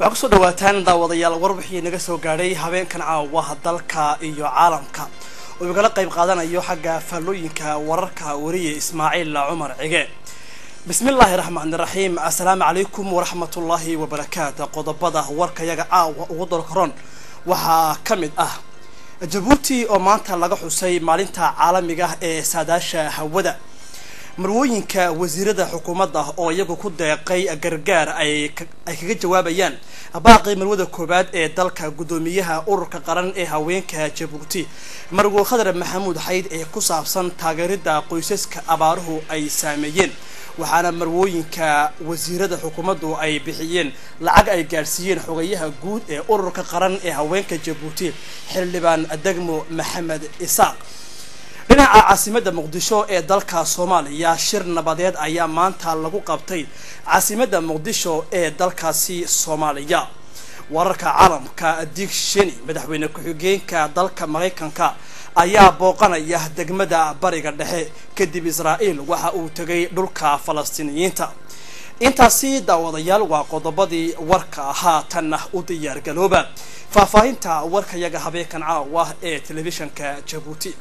waxaa kusoo dhawaataan daawadayaal warbixii naga soo gaadhay habeenkan caawa dalka iyo caalamka oo igala qayb qaadanayo xagga faallooyinka wararka wariye ismaaciil cumar cige bismillaahi raxmaani raxiim assalaamu calaykum waraxmatullaahi wabarakaatu qodobada warkayaga caawa ugu dalkaroon waxaa ka mid ah jabuuti oo maanta laga xusay maalinta caalamiga ee saadaasha hawada marwooyinka wasiirada xukuumadda oo iyagu ku deeqay gargaar ay kaga jawaabayaan baaqii marwada koowaad ee dalka guddoomiyaha ururka qaran ee haweenka jabuuti marwo khadar maxamuud xayd ee ku saabsan taageerida qoysaska abaaruhu ay saameeyeen waxaana marwooyinka wasiirada xukuumaddu ay bixiyeen lacag ay gaadhsiiyeen xogayaha guud ee ururka qaran ee haweenka jabuuti xildhibaan degmo maxamed isaaq dhinaca caasimadda muqdisho ee dalka soomaaliya shir nabadeed ayaa maanta lagu qabtay caasimadda muqdisho ee dalkaasi soomaaliya wararka caalamka dig sheni madaxweyne ku-xigeenka dalka maraykanka ayaa booqanaya degmada bariga dhexe kadib israa'iil waxa uu tegay dhulka falastiiniyiinta intaasi daawadayaal waa qodobadii warka ahaa tanna u diyaargalooba faahfaahinta warkayaga habeenkan caawa ee telefishanka jabuuti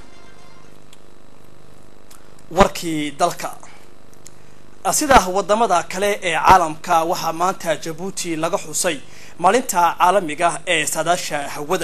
warkii dalka sida wadamada kale ee caalamka waxaa maanta jabuuti laga xusay maalinta caalamiga ee saadaasha hawada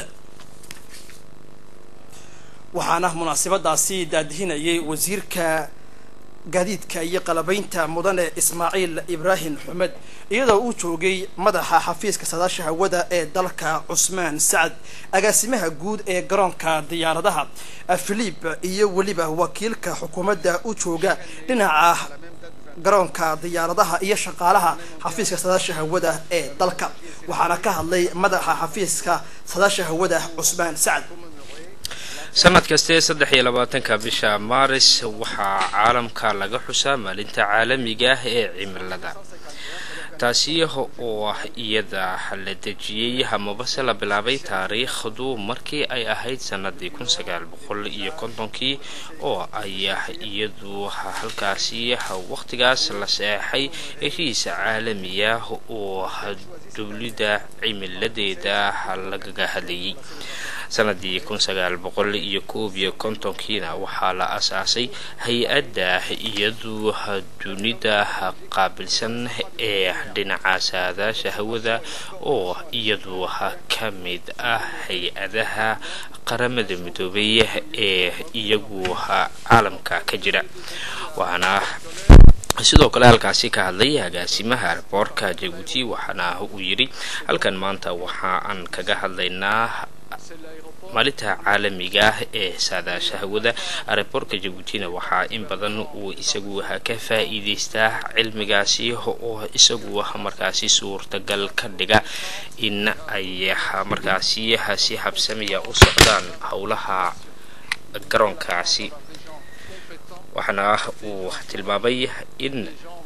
waxaana munaasabadaasi daadihinayay wasiirka gaadiidka iyo qalabaynta mudane ismaaciil ibraahim xumed iyadoo uu joogay madaxa xafiiska saadaasha hawada ee dalka cusmaan sacad agaasimaha guud ee garoonka diyaaradaha filip iyo weliba wakiilka xukuumadda u jooga dhinaca garoonka diyaaradaha iyo shaqaalaha xafiiska saadaasha hawada ee dalka waxaana ka hadlay madaxa xafiiska saadaasha hawada cusmaan sacad sanad kaste saddex iyo labaatanka bisha maaris waxaa caalamka laga xusaa maalinta caalamiga ah ee cimilada taasi oo ah iyada la dejiyey amabase la bilaabay taariikhdu markii ay ahayd sanadii kun sagaal boqol iyo kontonkii oo ay iyadu halkaasi waqtigaas la seexay heshiis caalamiya oo dowlida cimiladeeda lagaga hadlayay sanadii kun sagaal boqol iyo koob iyo kontonkiina waxaa la asaasay hay-adda iyadu dunida qaabilsan ee dhinaca saadaasha hawada oo iyadu ka mid ah hay-adaha qaramada midoobay ee iyagu caalamka ka jira waxaana sidoo kale halkaasi ka hadlay agaasimaha arboorka jabuuti waxaana uu yidhi halkan maanta waxa aan kaga hadlaynaa maalinta caalamiga ah ee saadaasha hawada areeboorka jabuutina waxaa in badan uu isagu ka faa-iideystaa cilmigaasi oo isagu markaasi suurtagal ka dhiga in ay markaasi si habsamiya u socdaan howlaha garoonkaasi waxaana uu tilmaamay in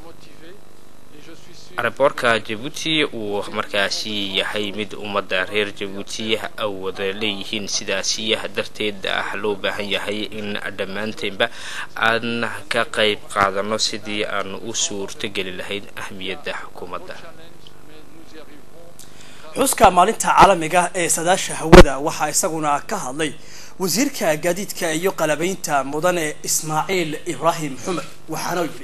areeboorka jabuuti uu markaasi yahay mid ummadda reer jabuuti awada leeyihiin sidaasi darteed ah loo baahan yahay in dhammaanteenba aan ka qayb qaadano sidii aan u suurtogeli lahayn ahmiyadda xukuumadda xuska maalinta caalamiga ee sadaasha hawada waxaa isaguna ka hadlay wasiirka gaadiidka iyo qalabaynta mudane ismaaciil ibraahim xumed waxaana yidhi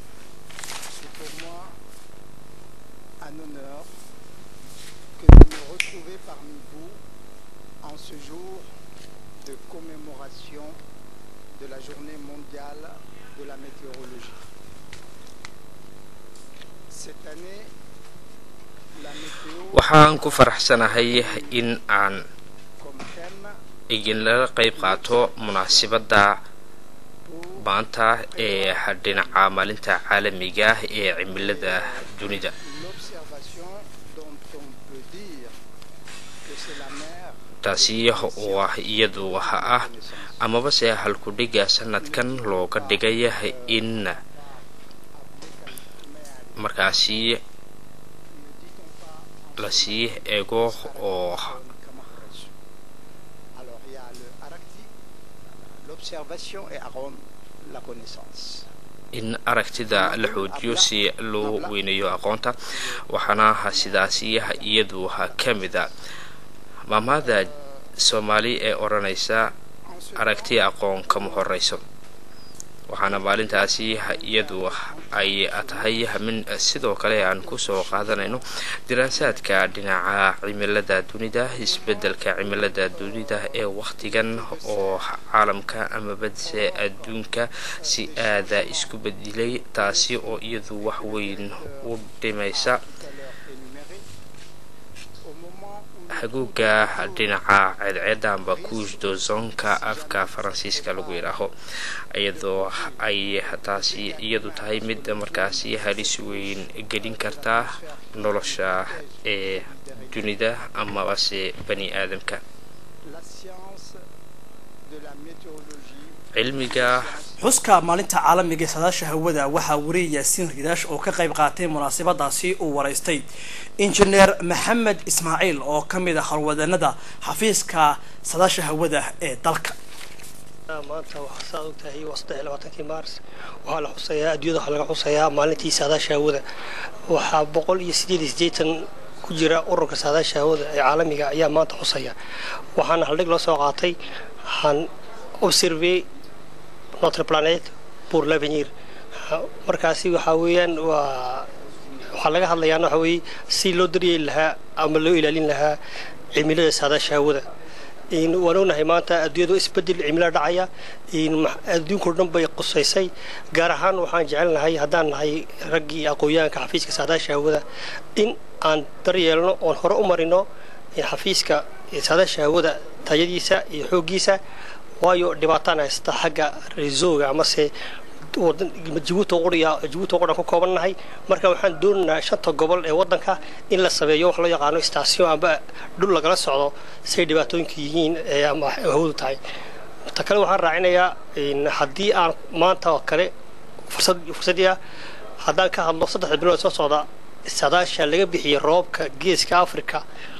de la journée mondiale de la météorologie. Cette année, la météo waxaan ku faraxsanahay in aan comme thème idinlaga qayb qaato munaasabadda maanta ee dhinaca maalinta caalamiga ah ee cimilada dunida l'observation dont on peut dire que c'est la mer taasi oo ah iyadu waxa ah amaba se halkudhiga sanadkan looga dhigay in markaasi lasii eego oo Alors il y a le Arctique, l'observation et à Rome, la connaissance. in aragtida la xoojiyo si loo weyneeyo aqoonta waxaana sidaasi iyadu ka mid a maamaada soomaali ee odhanaysa aragti aqoon kama horeyso waxaana maalintaasi iyadu ay tahay min sidoo kale aan kusoo qaadanayno diraasaadka dhinaca cimilada dunida isbedelka cimilada dunida ee wakhtigan oo caalamka ama badse adduunka si aada isku bedilay taasi oo iyadu wax weyn u dhimaysa haguuga dhinaca ceedceeda amba couche dozonka afka faransiiska lagu yidhaaho iyadoo ay taasi iyadu tahay mid markaasi halis weyn gelin karta nolosha ee dunida amabase bani aadamka cilmiga xuska maalinta caalamiga ee saadaasha hawada waxaa wariyay yaasiin ridaash oo ka qayb qaatay munaasabadaasi uu waraystay injineer maxamed ismaaciil oo ka mid ah howlwadanada xafiiska saadaasha hawada ee dalka maanta waxaa saad og tahay waa saddex iyo labaatankii maars waxaa la xusayaa adduunyada waxaa laga xusayaa maalintii saadaasha hawada waxaa boqol iyo sideed iyo siddeetan ku jira ururka saadaasha hawada ee caalamiga ayaa maanta xusaya waxaana haldhig loo soo qaatay waxaan observe notre planète pour l'avenir markaasi waxaa weeyaan waa waxaa laga hadlayaana waxaa weeye si loo daryeeli lahaa ama loo ilaalin lahaa cimilada saadaasha hawada waan ognahay maanta adduunyadu isbedel cimilo dhacaya adduunkao dhan bay qusaysay gaar ahaan waxaan jecelnahay haddaan nahay raggii aqoonyahanka xafiiska saadaasha hawada in aan daryeelno oon hore u marino xafiiska saadaasha hawada tayadiisa iyo xooggiisa waayo dhibaataan haysta xagga reesooga amase jabuuti jabuuti qudhan ku koobannahay marka waxaan doonaynaa shanta gobol ee waddanka in la sameeyo wax loo yaqaano station amba dhul lagala socdo say dhibaatooyinka yihiin ee ama hawadu tahay ta kale waxaan raacinayaa haddii aan maanta oo kale fursad fursadii ah haddaan ka hadlo saddexda bilood soo socda sadaasha laga bixiyay roobka geeska africa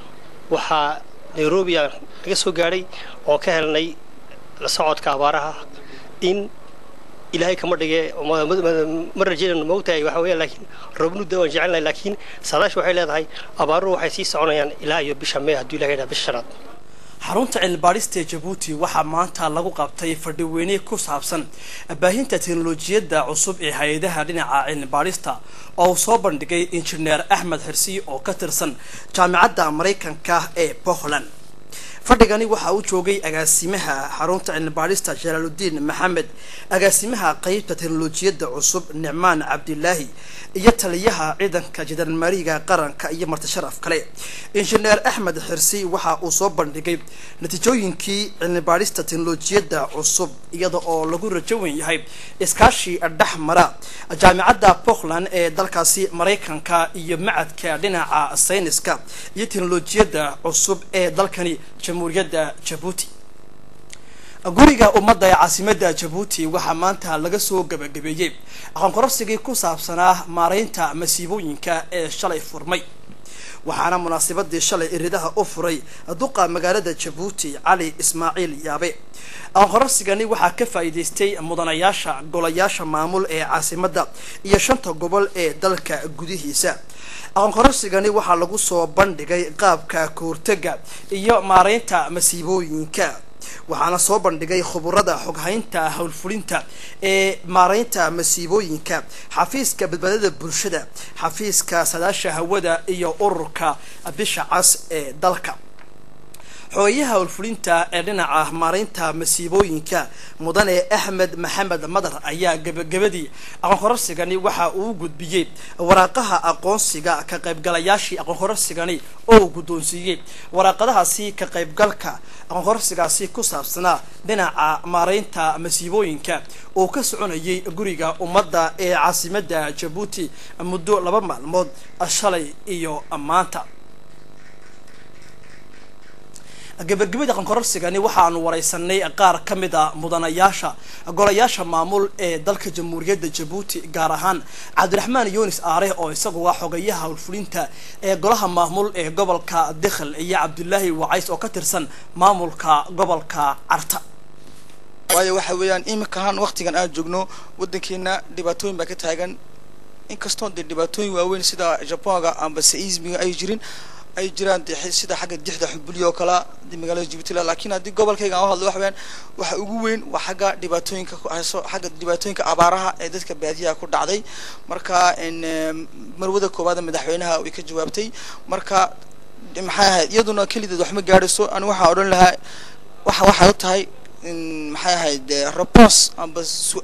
waxaa nairobi aan laga soo gaadhay oo ka helnay la socodka abaaraha in ilaahay kama dhige ma rajeynayno moogtahay waxa weya laakiin roobnuda waan jecelnahay laakiin saadaasha waxay leedahay abaaruhu waxay sii soconayaan ilaa iyo bisha mee hadduu ilahay yidhaha bisha shanaad xarunta cilmibaadhista ee jabuuti waxaa maanta lagu qabtay fadhiweyne ku saabsan baahinta teknolojiyadda cusub ee hay-adaha dhinaca cilmibaadhista oo uu soo bandhigay injineer axmed xirsi oo ka tirsan jaamicadda maraykanka ee puntland fadhigani waxa uu joogay agaasimaha xarunta cilmibaadhista jalaaludiin maxamed agaasimaha qeybta teknolojiyadda cusub nicmaan cabdilaahi iyo taliyaha ciidanka jandarmariga qaranka iyo marti sharaf kale injineer axmed xirsi waxa uu soo bandhigay natiijooyinkii cilmibaadhista teknolojiyadda cusub iyada oo lagu rajowan yahay iskaashi dhex mara jaamicadda puntland ee dalkaasi maraykanka iyo macadka dhinaca sayniska iyo teknolojiyadda cusub ee dalkani jamhuuriyadda jabuuti guriga ummadda ee caasimadda jabuuti waxaa maanta laga soo gabagabeeyey aqoonkororsigii ku saabsanaa maareynta masiibooyinka ee shalay furmay waxaana munaasabadii shalay iridaha u furay duqa magaalada jabuuti cali ismaaciil yaabe aqoonkororsigani waxaa ka faa'iidaystay mudanayaasha golayaasha maamul ee caasimadda iyo shanta gobol ee dalka gudihiisa aqoonkororsigani waxaa lagu soo bandhigay qaabka kahortega iyo maareynta masiibooyinka waxaana soo bandhigay khuburada xoghaynta howlfulinta ee maareynta masiibooyinka xafiiska badbaadada bulshada xafiiska sadaasha hawada iyo ururka bisha cas ee dalka xooyaha howlfulinta ee dhinaca maareynta masiibooyinka mudane axmed maxamed madar ayaa gebagabadii aqoonkororsigani waxa uu gudbiyey waraaqaha aqoonsiga ka qaybgalayaashii aqoonkororsigani oo uu guddoonsiiyey waraaqadahaasi ka qaybgalka aqoonkororsigaasi ku saabsanaa dhinaca maareynta masiibooyinka oo ka soconayay guriga ummadda ee caasimadda jabuuti muddo laba maalmood shalay iyo maanta gabagabada aqoonkororsigani waxaanu wareysanay qaar ka mid a mudanayaasha golayaasha maamul ee dalka jamhuuriyadda jabuuti gaar ahaan cabdiraxmaan yunis aare oo isagu ah xogayaha howlfulinta ee golaha maamul ee gobolka dikhil iyo cabdulaahi wacays oo ka tirsan maamulka gobolka carta waayo waxa weeyaan iminkaan waqtigan aan joogno waddankeena dhibaatooyin baa ka taagan inkastoo dee dhibaatooyin waaweyn sida japonga amba seismiga ay jirin ay jiraan dee sida xagga dixda xubulyo oo kala magaalada jibuutila laakiin haddii gobolkayga aan u hadlo waxa weeyaan waxa ugu weyn waa xagga dhibaatooyinka ku hayso xagga dhibaatooyinka abaaraha ee dadka baadiyaha ku dhacday marka marwada koowaad madaxweynaha way ka jawaabtay marka maxay ahayd iyaduna kelideed waxma gaadhayso ani waxaan odhan lahaa waxa waxay u tahay maxay ahayd repons amba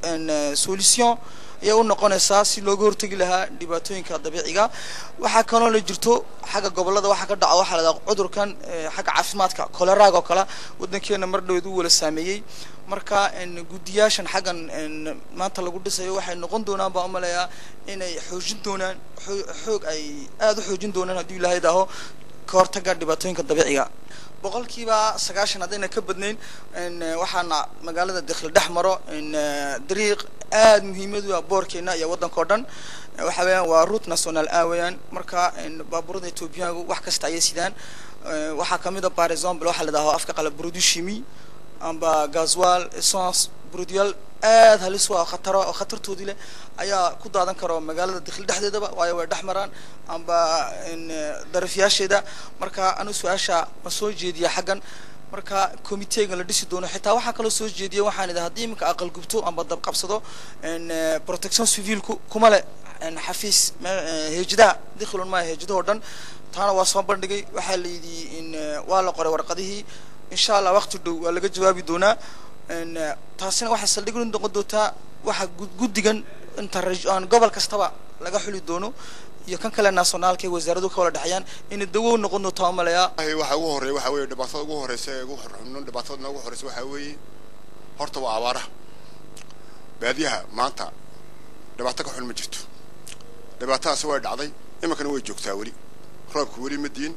solution ayay u noqonaysaa si looga hortegi lahaa dhibaatooyinka dabiiciga waxaa kaloo la jirto xagga gobolada waxaa ka dhaca waxaa la dhaha cudurkan xagga caafimaadka koleraag oo kale waddankeena mar dhaweed u wala saameeyey marka guddiyaashan xaggan maanta lagu dhisayo waxay noqon doonaan baan umaleeyaa inay xoojin doonaan xoog ay aada u xoojin doonaan haddii ilaahay daaho ka hortaga dhibaatooyinka dabiiciga boqolkiiba sagaashan haddayna ka badnayn waxaana magaalada dakhli dhex maro dariiq aada muhiimad u ah boorkeena iyo waddanka oo dhan waxa weeyaan waa route national a weeyaan marka baabuurada etoobiyaanku wax kasta ayay sidaan waxaa kamid a par example waxaa la dhahaa afka qala produit chimie amba gazwal essence produyaal aada halis u ah khataro oo khatartoodii leh ayaa ku daadan karo magaalada dakhli dhexdeedaba waayo way dhex maraan amba darafyaasheeda marka anu su-aasha ma soo jeediya xaggan marka committeega la dhisi doono xitaa waxaa kaloo soo jeediya waxaan idhi haddii iminka aqal gubto amba dab qabsado protection civilku kuma le xafiis heejadaha dikhilun maya heejadaha oo dhan taana waa soo bandhigay waxaa la yidhi in waa la qoray warqadihii insha allah waqti dhow waa laga jawaabi doonaa taasina waxay saldhig u noqon doontaa waxa guddigan inta gobol kastaba laga xuli doono iyo kan kale nationaalka ee wasaaradu ka wala dhexeeyaan inay dawo noqon doonto aan maleeyaa waxa ugu horeeya waxa weeye dhibaatada ugu horeysa ee ugu xunxuno dhibaatadana ugu horeysa waxa weeye horta waa abaaraha baadiyaha maanta dhibaato ka xun ma jirto dhibaatadaasi way dhacday iminkana way joogtaa weli roobki weli ma diin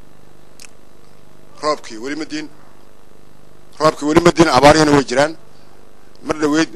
roobkii weli ma diin roobkii weli ma diin abaarihina way jiraan mar dhaweyd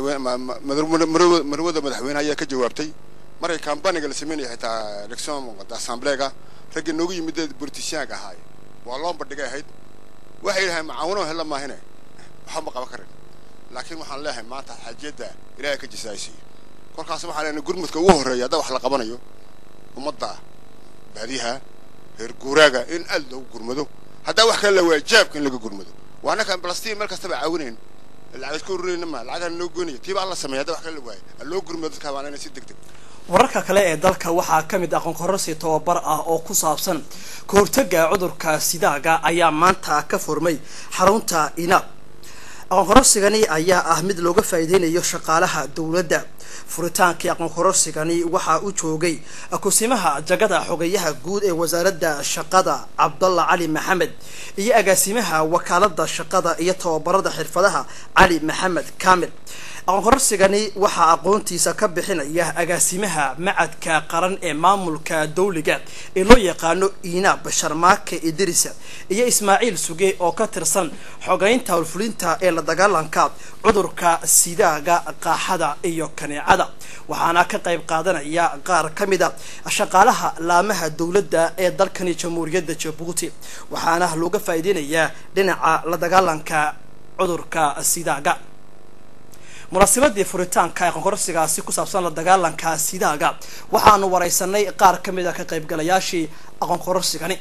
marwada madaxweyne ayaa ka jawaabtay markay kambaniga la sameynaya xitaa election assemblega raggii noogu yimid politicianka ahaay waa loo bandhigay ahayd waxay yidhahay macaawino hella maahine waxba ma qaban karin laakiin waxaan leeyahay maanta xajiyadda ilaahay ka jisaaysiiyo kolkaas waxaan leenahay gurmudka ugu horreeya hadda wax la qabanayo ummadda baadiyaha reer guuraaga in aad loogu gurmado haddaa wax kale la waaya jaabka in laga gurmado waa annakaan balastiin meel kastaba caawinayn lacag iska ururayna ma lacagaan loo goynaya tiiba alla sameeya hadda wax kale la waayo ha loo gurmado dadka habaanayna si deg deg wararka kale ee dalka waxaa ka mid aqoon kororsi tababar ah oo ku saabsan ka hortaga cudurka sidaaga ayaa maanta ka furmay xarunta inaab aqoon kororsigani ayaa ah mid looga faa'iideynayo shaqaalaha dowladda furitaankii aqoon kororsigani waxaa u joogay kusimaha jagada xogeyaha guud ee wasaaradda shaqada cabdalla cali maxamed iyo agaasimaha wakaalada shaqada iyo tababarada xirfadaha cali maxamed kamil aqoon kororsigani waxaa aqoontiisa ka bixinaya agaasimaha macadka qaran ee maamulka dawliga ee loo yaqaano inaab sharmaake idrisa iyo ismaaciil suge oo ka tirsan xogeynta howlfulinta ee la dagaalanka cudurka sidaaga qaaxada iyo kaneecada waxaana ka qayb qaadanaya qaar ka mid a shaqaalaha laamaha dowladda ee dalkani jamhuuriyadda jabuuti waxaana looga faa'iideynayaa dhinaca la dagaalanka cudurka sidaaga munaasabadii furitaanka aqoonkororsigaasi ku saabsan la dagaalanka sidaaga waxaanu wareysanay qaar ka mid a ka qaybgalayaashii aqoonkororsigani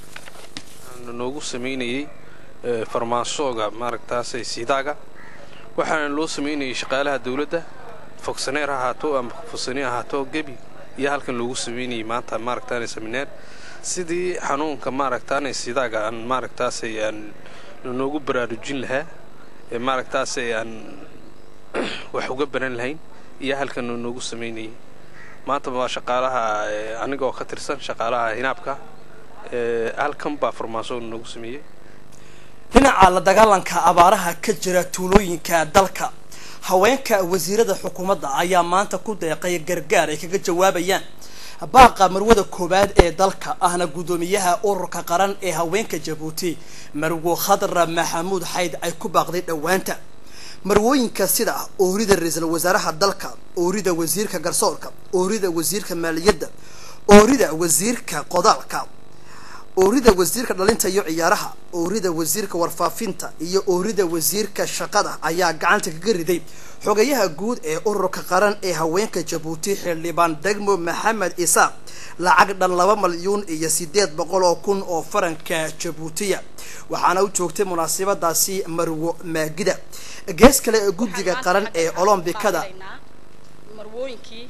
noogu sameynayey farmaasooga maaragtaasay sidaaga waxaana loo sameynayay shaqaalaha dawladda fogsaneer ha ahaato ama fogsane ahaato gebi iyo halkan loogu sameynayay maanta maaragtaana semineer sidii xanuunka maaragtaana sidaaga aan maaragtaasay aan noogu baraarujin lahaa ee maaragtaasay aan wax uga baran lahayn iyo halkan noogu samaynayay maanta waa shaqaalaha anigoo ka tirsan shaqaalaha hinaabka halkan baa farmaaso noogu sameeyey dhinaca la dagaalanka abaaraha ka jira tuulooyinka dalka haweenka wasiirada xukuumadda ayaa maanta ku deeqay gargaar ay kaga jawaabayaan baaqa marwada koowaad ee dalka ahna guddoomiyaha ururka qaran ee haweenka jabuuti marwo khadra maxamuud xayd ay ku baaqday dhowaanta marwooyinka sida oorida ra-iisul wasaaraha dalka oorida wasiirka garsoorka oorida wasiirka maaliyadda oorida wasiirka qodaalka oorida wasiirka dhalinta iyo ciyaaraha oorida wasiirka warfaafinta iyo oorida wasiirka shaqada ayaa gacanta kaga riday xogayaha guud ee ururka qaran ee haweenka jabuuti xildhibaan degmo maxamed isaaq lacag dhan laba malyuun iyo sideed boqol oo kun oo faranka jabuutiya waxaana u joogtay munaasabadaasi marwo maagida gees kale ee guddiga qaran ee olombikada marwooyinkii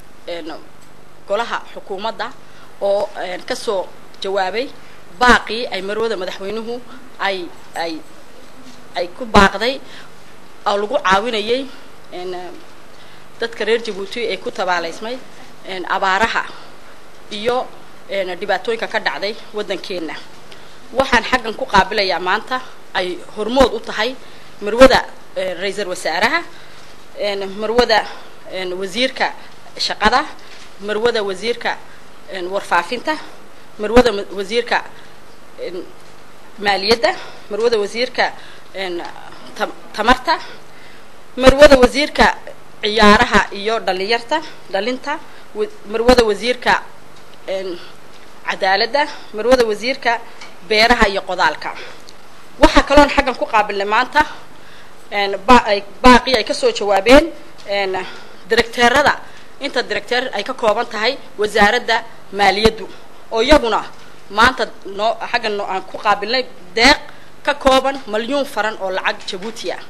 golaha xukuumadda oo kasoo jawaabay baaqii ay marwada madaxweynuhu ay ay ay ku baaqday oo lagu caawinayay dadka reer jabuuti ee ku tabaalaysmay abaaraha iyo dhibaatooyinka ka dhacday waddankeenna waxaan xaggan ku qaabilayaa maanta ay hormood u tahay marwada ra-iisal wasaaraha marwada wasiirka shaqada marwada wasiirka warfaafinta marwada wasiirka maaliyadda marwada wasiirka tamarta marwada wasiirka ciyaaraha iyo dhalinyarta dhalinta marwada wasiirka cadaaladda marwada wasiirka beeraha iyo qodaalka waxaa kaloon xaggan ku qaabilnay maanta baaqii ay kasoo jawaabeen directeerada inta directeer ay ka kooban tahay wasaaradda maaliyaddu oo iyaguna maanta noo xaggan aan ku qaabilnay deeq ka kooban malyuun faran oo lacag jabuuti ah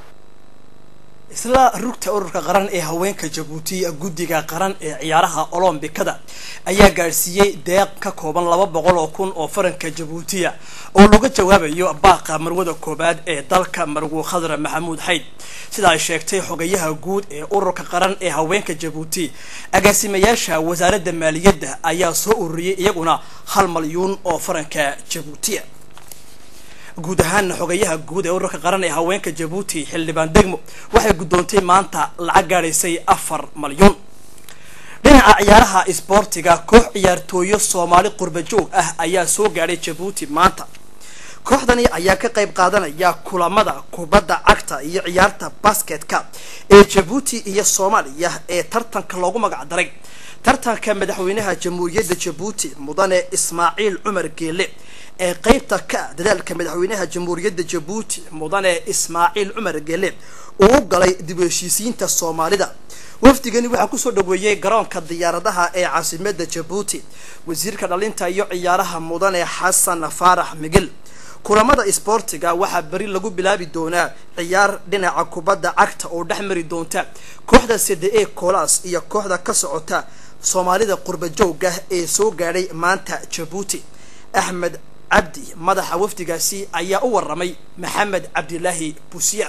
isla rugta ururka qaran ee haweenka jabuuti guddiga qaran ee ciyaaraha olombikada ayaa gaadhsiiyey deeq ka kooban laba boqol oo kun oo faranka jabuutiya oo laga jawaabayo baaqa marwada koobaad ee dalka marwo khadra maxamuud xayd sida ay sheegtay xogayaha guud ee ururka qaran ee haweenka jabuuti agaasimayaasha wasaaradda maaliyadda ayaa soo ururiyey iyaguna hal malyuun oo faranka jabuutiya guud ahaana xogayaha guud ee ururka qaran ee haweenka jabuuti xildhibaan degmo waxay guddoontay maanta lacag gaadhaysay afar malyuun dhinaca ciyaaraha isboortiga koox ciyaartooyo soomaali qurba joog ah ayaa soo gaadhay jabuuti maanta kooxdani ayaa ka qayb qaadanaya kulamada kubadda cagta iyo ciyaarta basketka ee jabuuti iyo soomaaliya ee tartanka loogu magac daray tartanka madaxweynaha jamhuuriyadda jabuuti mudane ismaaciil cumar geele ee qeybta ka ah dadaalka madaxweynaha jamhuuriyadda jabuuti mudane ismaaciil cumar geele uu galay dib u heshiisiinta soomaalida wafdigani waxaa kusoo dhaweeyey garoonka diyaaradaha ee caasimada jabuuti wasiirka dhalinta iyo ciyaaraha mudane xasan faarax migil kulamada isboortiga waxaa beri lagu bilaabi doonaa ciyaar dhinaca kubadda cagta oo dhex mari doonta kooxda cde e colas iyo kooxda ka socota soomaalida qurba joogga ee soo gaadhay maanta jabuuti axmed cabdi madaxa wafdigaasi ayaa u waramay maxamed cabdilaahi busiyaar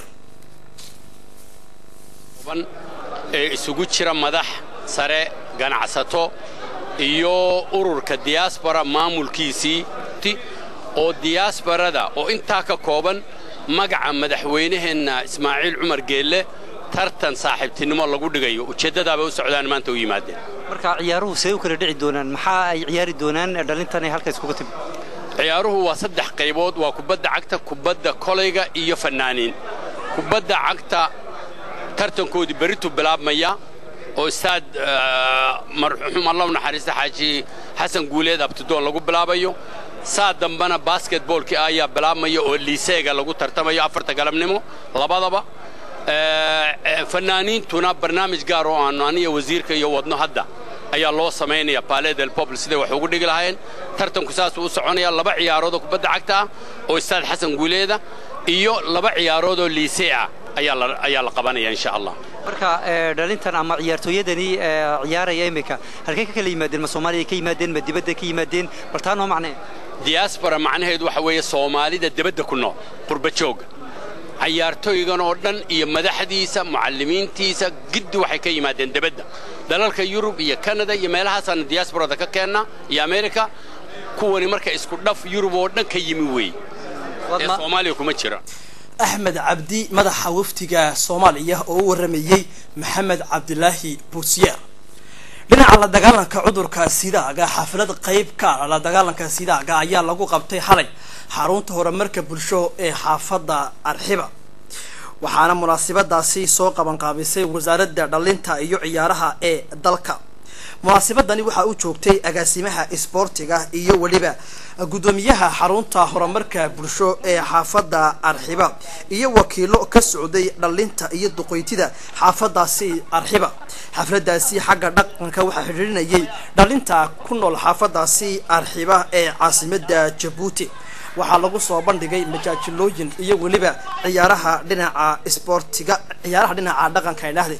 ee isugu jira madax sare ganacsato iyo ururka diyaasbara maamulkiisii oo diyaasbarada oo intaa ka kooban magaca madaxweynaheenna ismaaciil cumar geelle tartan saaxiibtinimo lagu dhigayo ujeeddadaabay u socdaan maanta u yimaadeen marka ciyaaruhu see u kala dhici doonaan maxaa ay ciyaari doonaan dhalintan ay halka iskuga timi ciyaaruhu waa saddex qaybood waa kubadda cagta kubadda kolayga iyo fannaaniin kubadda cagta tartankoodii berritu bilaabmaya oo istaad marxuum allah u naxariista xaaji xasan guuleed abtidoon lagu bilaabayo saa dambena basketboolkii ayaa bilaabmaya oo liiseega lagu tartamayo afarta galabnimo labadaba fannaaniintuna barnaamij gaar oo aanu aniya wasiirka iyo wadno hadda ayaa loo samaynaya palais del poble siday wax ugu dhigi lahaayeen tartanku saasuu u soconaya laba ciyaaroodoo kubadda cagta ah oo istaad xasan guuleeda iyo laba ciyaaroodoo liisee ah ayaa la qabanaya insha allah marka dhalintan ama ciyaartooyadani ciyaaraya iminka halkay ka kala yimaadeen ma soomaaliya ka yimaadeen ma dibadda ka yimaadeen bal taa noo macnee diyaasbara macnaheedu waxa weeye soomaalida dibadda ku nool qurba jooga cayaartooygan oo dhan iyo madaxdiisa mucallimiintiisa giddi waxay ka yimaadeen dibadda dalalka yurub iyo kanada iyo meelahaasaana diyaasbarada ka keennaa iyo amerika kuwani marka isku dhaf yurub oo dhan ka yimi weeye ee soomaaliya kuma jira axmed cabdi madaxa wafdiga soomaaliya oo u waramayey maxamed cabdilaahi buusiyaar dhinaca la dagaalanka cudurka sidaaga xaflad qayb ka la dagaalanka sidaaga ayaa lagu qabtay xalay xarunta horumarka bulsho ee xaafadda arxiba waxaana munaasabadaasi soo qabanqaabisay wasaaradda dhalinta iyo ciyaaraha ee dalka munaasabadani waxaa u joogtay agaasimaha isboortiga iyo weliba guddoomiyaha xarunta horumarka bulsho ee xaafadda arxiba iyo wakiilo ka socday dhalinta iyo duqoytida xaafadaasi arxiba xafladaasi xagga dhaqanka waxaa xidhiirinayay dhalinta ku nool xaafadaasi arxiba ee caasimada jabuuti waxaa lagu soo bandhigay majaajilooyin iyo weliba ciyaaraha dhinaca isboortiga ciyaaraha dhinaca dhaqanka idhaahde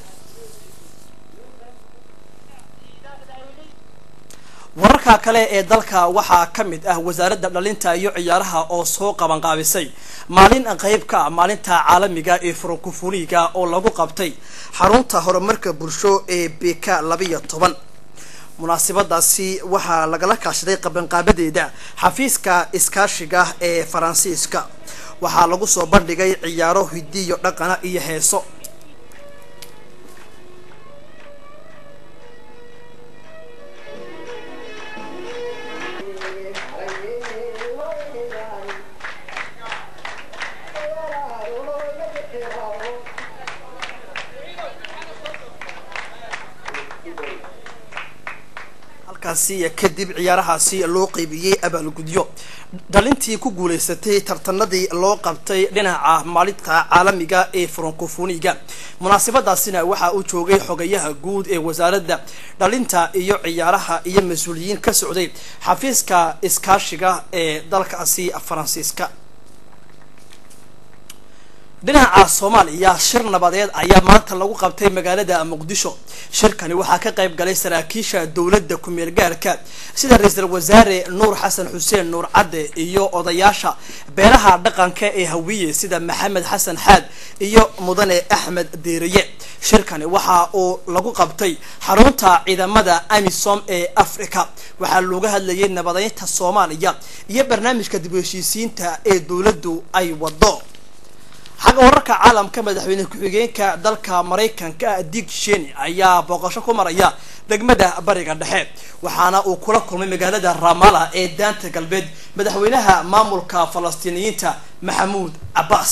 wararka kale ee dalka waxaa ka mid ah wasaaradda dhalinta iyo ciyaaraha oo soo qabanqaabisay maalin qeyb ka ah maalinta caalamiga ee furankufuliga oo lagu qabtay xarunta horumarka bulsho ee beka labiyo toban munaasabadaasi waxaa lagala kaashaday qabanqaabadeeda xafiiska iskaashiga ee faransiiska waxaa lagu soo bandhigay ciyaaro hidiyo dhaqana iyo heeso halkaasi kadib ciyaarahaasi loo qeybiyey abaalgudyo dhalintii ku guuleysatay tartanadii loo qabtay dhinaca maalinta caalamiga ee francofoniga munaasabadaasina waxaa uu joogay xogayaha guud ee wasaaradda dhalinta iyo ciyaaraha iyo mas-uuliyiin ka socday xafiiska iskaashiga ee dalkaasi faransiiska dhinaca soomaaliya shir nabadeed ayaa maanta lagu qabtay magaalada muqdisho shirkani waxaa ka qayb galay saraakiisha dowladda ku-meel gaarka sida ra-iisul wasaare nuur xasan xuseen nuur cadde iyo odayaasha beelaha dhaqanka ee hawiye sida maxamed xasan xaad iyo mudane axmed deeriye shirkani waxa uu lagu qabtay xarunta ciidamada amisom ee africa waxaa looga hadlayay nabadeynta soomaaliya iyo barnaamijka dib u heshiisiinta ee dowladdu ay wado xagga wararka caalamka madaxweyne ku-xigeenka dalka maraykanka dig sheni ayaa booqasho ku maraya degmada bariga dhexe waxaana uu kula kulmay magaalada ramala ee daanta galbeed madaxweynaha maamulka falastiiniyiinta maxamuud cabbaas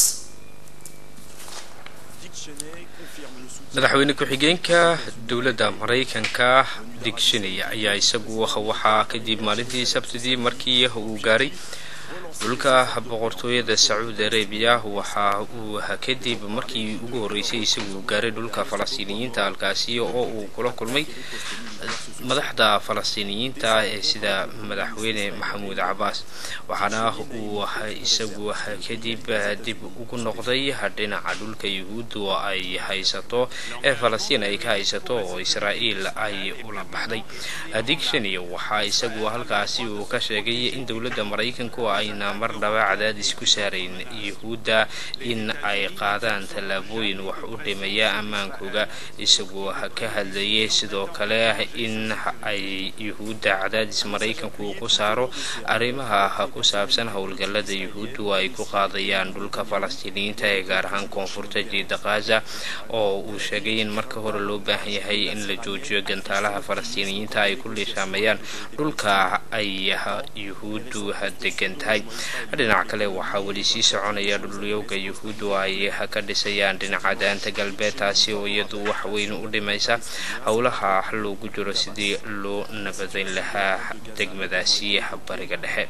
madaxweyne ku-xigeenka dowladda maraykanka dig sheni ayaa isagu waxaa kadib maalintii sabtidii markii uu gaaray dhulka boqortooyada sacuudi arabiya waxa uu kadib markii ugu horreysay isagu gaaray dhulka falastiiniyiinta halkaasi oo uu kula kulmay madaxda falastiiniyiinta ee sida madaxweyne maxamuud cabaas waxaana uu isagu kadib dib ugu noqday dhinaca dhulka yuhuuddu ay haysato ee falastiin ay ka haysato oo israa'iil ay ula baxday digshani waxaa isagu halkaasi uu ka sheegay in dowladda maraykanku ayna marnaba cadaadis ku saarayn yuhuudda in ay qaadaan tallaabooyin wax u dhimaya ammaankooga isagoo ka hadlayay sidoo kale in ay yuhuudda cadaadis maraykanku ku saaro arrimaha ku saabsan howlgallada yuhuuddu ay ku qaadayaan dhulka falastiiniyiinta ee gaar ahaan koonfurta jiida khaza oo uu sheegay in marka hore loo baahan yahay in la joojiyo gantaalaha falastiiniyiinta ay ku liishaamayaan dhulka ay yuhuuddu degan tahay dhinaca kale waxaa weli sii soconaya dhulyowga yuhuuddu ay ka dhisayaan dhinaca daanta galbeed taasi oo iyadu wax weyn u dhimaysa howlaha loogu jiro sidii loo nabadayn lahaa degmadaasi bariga dhexe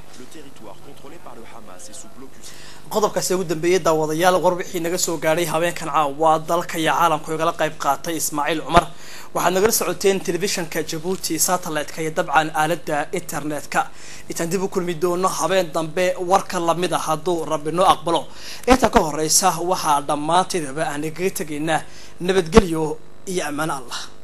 qodobkaasi ugu dambeeyay daawadayaal warbixii naga soo gaadhay habeenkan caawa dalka iyo caalamka igala qayb qaatay ismaaciil cumar waxaad nagala socoteen telefishanka jabuuti satellite-ka iyo dabcan aaladda internet-ka intaan dib u kulmi doono habeen dambe warka lamid a hadduu rabbi noo aqbalo inta ka horeysa waxaa dhammaanteedaba aan igaga tegaynaa nabadgelyo iyo ammaano allah